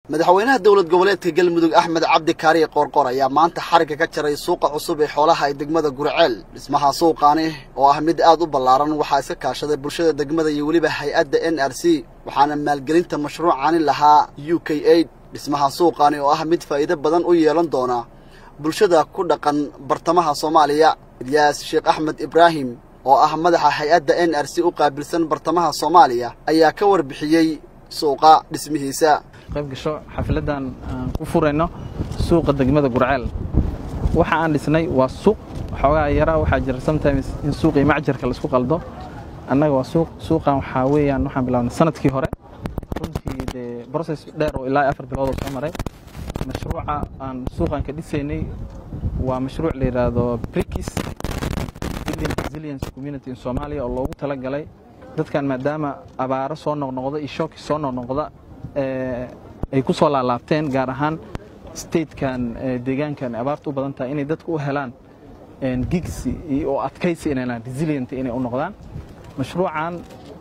madaxweynaha dowlad goboleedka galmudug axmed cabdi kaariye qoorqor ayaa maanta xarigga ka jaray suuqa cusub ee xoolaha ee degmada gurceel dhismaha suuqaani oo ah mid aad u ballaaran waxaa iska kaashaday bulshada degmada iyo weliba hay-adda n r c waxaana maalgelinta mashruucani lahaa u k aid dhismaha suuqaani oo ah mid faa'iido badan u yeelan doona bulshada ku dhaqan bartamaha soomaaliya ilyaas sheekh axmed ibraahim oo ah madaxa hay-adda n r c u qaabilsan bartamaha soomaaliya ayaa ka warbixiyey suuqa dhismihiisa qayb gasho xafiladdan aan ku furayno suuqa degmada gurceel waxa aan dhisnay waa suuq xoogaa yaraa waxaa jira sometimes in suuqii macjarka laisku qaldo annaga waa suuq suuqan waxaa weeyaan waxaan bilaabnay sanadkii hore runtii dee process dheer oo ilaa afar bilood oo soo maray mashruuca aan suuqan ka dhisaynay waa mashruuc la yidhaahdo brikis building resilience community in Soomaaliya oo loogu talagalay dadkan maadaama abaaro soo noqnoqda iyo shooki soo noqnoqda ay ku soo laalaabteen gaar ahaan statekan deegaankan abaarta u badan tahay inay dadku u helaan gigsi oo adkaysi inay helaan resilient inay u noqdaan mashruucan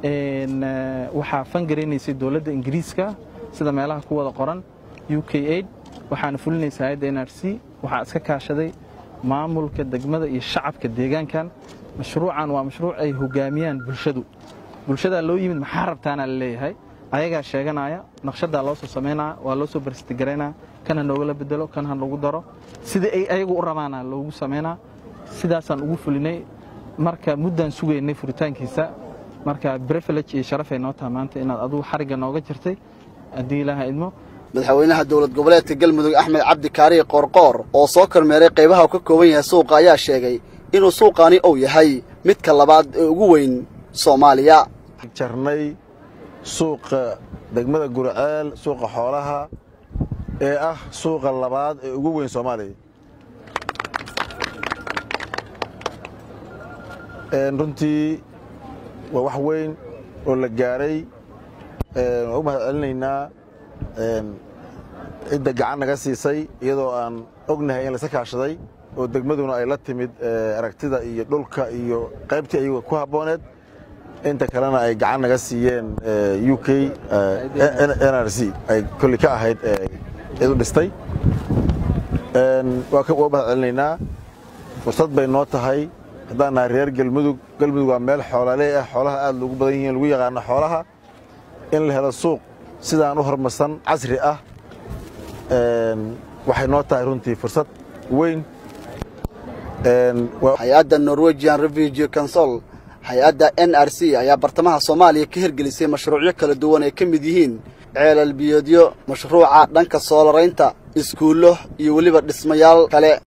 waxaa fangaraynaysay dowladda ingiriiska sida meelaha ku wada qoran u k aid waxaana fulinaysa hay-adda n r c waxaa iska kaashaday maamulka degmada iyo shacabka deegaankan mashruucan waa mashruuc ay hogaamiyaan bulshadu bulshadaa loo yimid maxaa rabtaana la leeyahay ayagaa sheeganaya naqshadaa loo soo samaynaya waa loo soo barstigaraynaya kan ha noogala bedelo kan ha lagu daro sidai ay ayagu u rabaana loogu samaynaa sidaasaan ugu fulinay marka muddaan sugaynay furitaankiisa marka brefilege iyo sharafay noo taha maanta inaad adugu xarigga nooga jirtay haddii ilaaha idmo madaxweynaha dowlad goboleedka galmudug axmed cabdi kaariye qoorqoor oo soo kormeeray qaybaha uu ka kooban yahay suuqa ayaa sheegay inuu suuqaani uu yahay midka labaad ee ugu weyn soomaaliya jarnay suuqa degmada gurceel suuqa xoolaha ee ah suuqa labaad ee ugu weyn soomaaliya runtii waa wax weyn oo la gaaray waan u mahad celinaynaa cidda gacan naga siisay iyadoo aan ognahay in layska kaashaday oo degmaduna ay la timid aragtida iyo dhulka iyo qaybtii ayaga ku habbooneed inta kalena ay gacan naga siiyeen u k n r c ay kolli ka ahayd cid u dhistay waa u mahad celinaynaa fursad bay noo tahay haddaan nahay reer galmudug galmudug waa meel xoolalee ah xoolaha aad loogu badan yihiin lagu yaqaano xoolaha in la helo suuq sidaan u horumarsan casri ah waxay noo tahay runtii fursad weyn hay-adda norwegian refugee consol hay-adda n r c ayaa bartamaha soomaaliya ka hirgelisay mashruucyo kala duwan ay ka mid yihiin ceelal biyoodyo mashruuca dhanka soolaraynta iskuullo iyo weliba dhismayaal kale